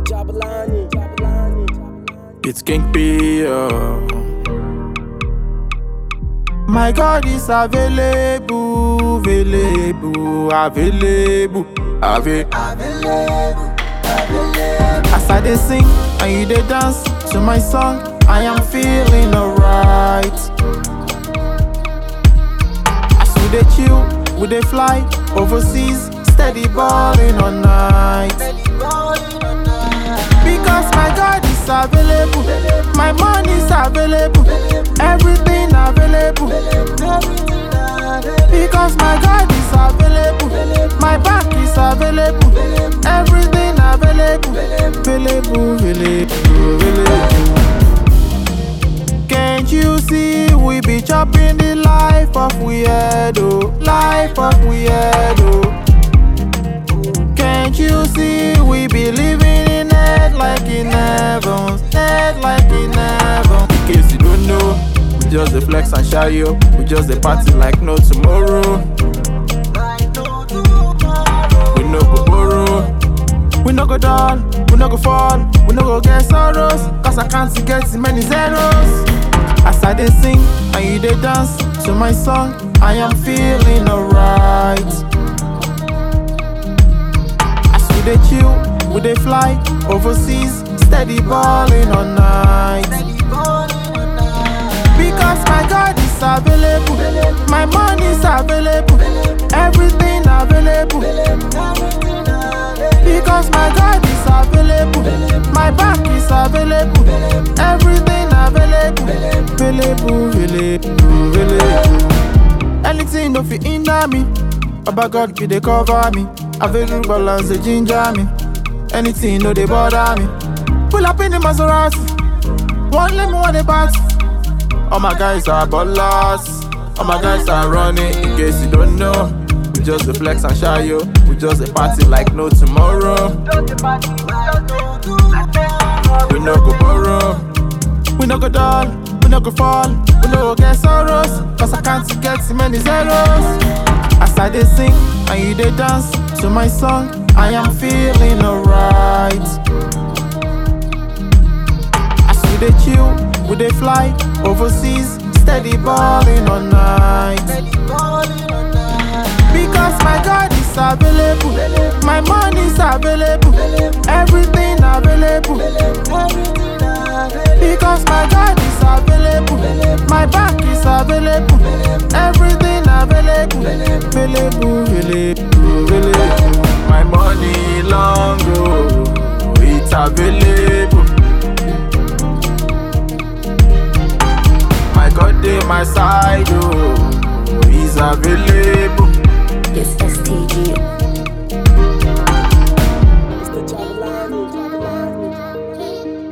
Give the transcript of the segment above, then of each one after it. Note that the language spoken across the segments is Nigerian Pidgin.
Jabalani, Jabalani. It's King P. oh. My God is available, available, available, available. As I dey sing and you dey dance to my song, I am feeling alright. As we dey chill, we dey fly overseas, steady balling all night. Because my God is available, my money is available, everything available. Because my God is available, my back is available, everything available, available, available, available. Can't you see we be chopping the life of weirdo, life of weirdo. Can't you see we be living in it like in heaven, it like in heaven? In case you don't know, we just the flex and shy yo, we just the party like no tomorrow. We no go borrow, we no go down, we no go fall, we no go get sorrows, cause I can't get too many zeros. As I dey sing and you dey dance to my song, I am feeling alright. As we dey chill, we dey fly overseas, steady balling all night. Because my God is available, my money is available, everything available. Because my God is available, my back is available, everything available, available, available, available. Anything no fit hinder me, Baba God be dey cover me, available balance dey ginger me. Anything no dey bother me. Pull up in the Maserati, one let me one the party. All my guys are ballers. All my guys are running. In case you don't know, we just the flex and shy yo. We just the party like no tomorrow. We no go borrow. We no go dull. We no go fall. We no go get sorrows. Cause I can't get too many zeros. As I dey sing and you dey dance to my song, I am feeling alright. As we dey chill, we dey fly overseas, steady balling all night. Because my God is available, my money is available, everything available. Because my God is available, my back is available, everything available, available, available, available. My money long oh, it's available. My God dey my side, oh, he's available. It's STG. Mr. Jabalani, Jabalani.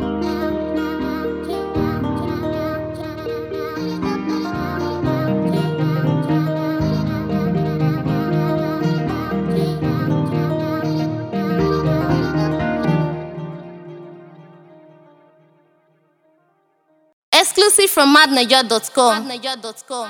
Exclusive from madniger.com.